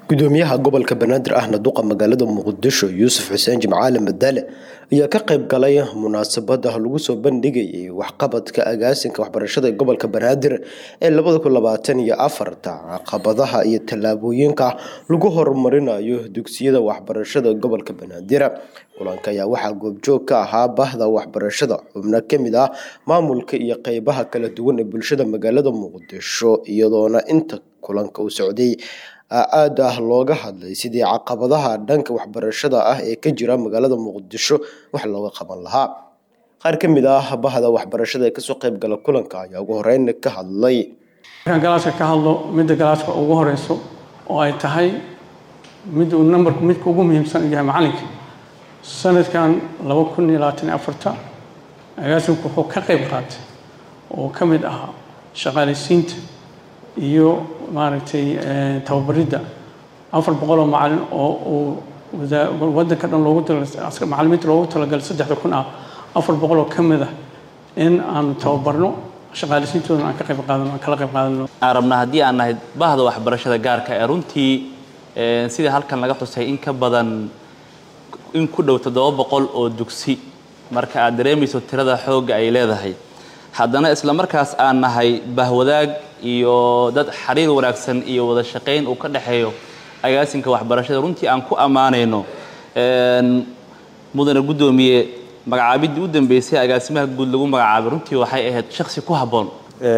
gudoomiyaha gobolka banaadir ahna duqa magaalada muqdisho yuusuf xuseen jimcaale madaale ayaa ka qayb galay munaasabada lagu soo bandhigayay waxqabadka agaasinka waxbarashada ee gobolka banaadir ee labada kun labaatan iyo afarta caqabadaha iyo tallaabooyinka lagu horumarinayo dugsiyada waxbarashada gobolka banaadir kulanka ayaa waxaa goobjoog ka ahaa bahda waxbarashada xubno kamid ah maamulka iyo qeybaha kala duwan ee bulshada magaalada muqdisho iyadoona inta kulanka uu socday aad ah looga hadlay sidii caqabadaha dhanka waxbarashada ah ee ka jira magaalada muqdisho wax looga qaban lahaa qaar ka mid ah bahda waxbarashada ee kasoo qayb gala kulanka ayaa ugu horeyn ka hadlay markaan galaaska ka hadlo midda galaaska ugu horeyso oo ay tahay mid uu nambarku midka ugu muhiimsan u yahay macalinka sanadkan laba kun iyo labaatan iyo afarta agaasinku wuxuu ka qayb qaatay oo ka mid ahaa shaqaalaysiinta iyo maaragtay tababaridda afar boqol oo macalin oo uu waddanka dhan loogu talagalay macalimiinta loogu talagalay saddexda kun ah afar boqol oo ka mid ah in aanu tababarno shaqaalaysiintoodana aan ka qayb qaadano aan kala qayb qaadano aan rabnaa haddii aan nahay bahda waxbarashada gaarka ee runtii sidii halkan laga xusay in ka badan in ku dhow toddoba boqol oo dugsi marka aad dareemayso tirada xoogga ay leedahay haddana isla markaas aan nahay bahwadaag iyo dad xiriir wanaagsan iyo wada shaqayn uu ka dhexeeyo agaasinka waxbarashada runtii aan ku ammaanayno mudane guddoomiye magacaabiddii u dambeysay agaasimaha guud lagu magacaabay runtii waxay ahayd shaksi ku habboon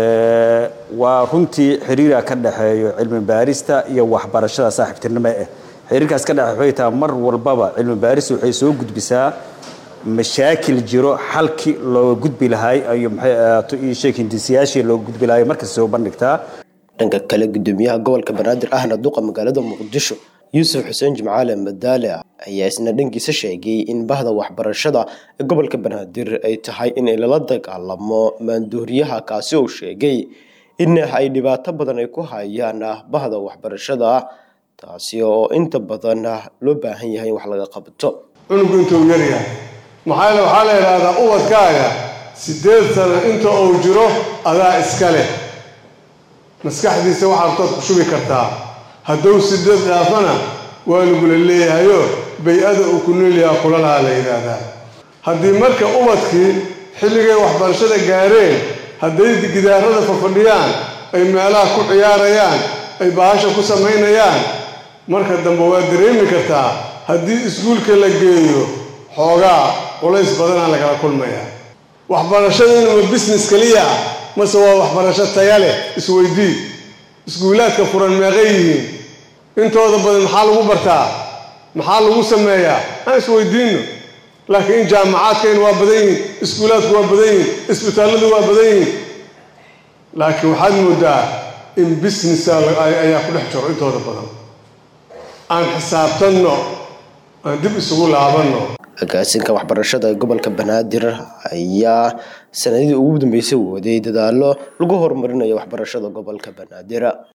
waa runtii xiriira ka dhexeeyo cilmi baarista iyo waxbarashada saaxiibtinimo eh xiriirkaas ka dhexe waxay tahay mar walbaba cilmi baarista waxay soo gudbisaa mashaakil jiro xalkii looga gudbi lahay iyo maxay ahaato iyo sheekindisiyaashii looga gudbi lahay markasta soo bandhigtaa dhanka kale gudoomiyaha gobolka banaadir ahna duqa magaalada muqdisho yuusuf xuseen jimcaale madaale ayaa isna dhankiisa sheegay in bahda waxbarashada ee gobolka banaadir ay tahay in lala dagaalamo maanduuriyaha kaasi uu sheegay in ay dhibaato badan ay ku hayaan bahda waxbarashada taasi oo inta badan loo baahan yahay in wax laga qabto cunugu intuu yaryahay maxaa waxaa la yidhaahdaa ubadkaaga siddeed sano inta uu jiro adaa iska leh maskaxdiisa waxaad tood ku shubi kartaa hadduu sideed dhaafana waa lagula leeyahayo bay-ada uu ku noolyahaa kula lahaa la yidhaahdaa haddii marka ubadkii xilligay waxbarashada gaareen hadday gidaarada fafadhiyaan ay meelaha ku ciyaarayaan ay bahasha ku samaynayaan marka dambe waa dareemi kartaa haddii iskuulka la geeyo xoogaa culays badanaa lagala kulmaya waxbarashaduna ma business keliya ah mase waa waxbarasho taya leh isweydii iskuulaadka furan meeqay yihiin intooda badan maxaa lagu bartaa maxaa lagu sameeyaa aan isweydiinno laakiin in jaamacaadkayna waa badan yihiin iskuulaadku waa badan yihiin isbitaalladu waa badan yihiin laakiin waxaad moodaa in businessa ayaa ku dhex jiro intooda badan aan xisaabtanno aan dib isugu laabanno agaasinka waxbarashada ee gobolka banaadir ayaa sanadihii ugu dambeysay waday dadaalo lagu horumarinayo waxbarashada gobolka banaadir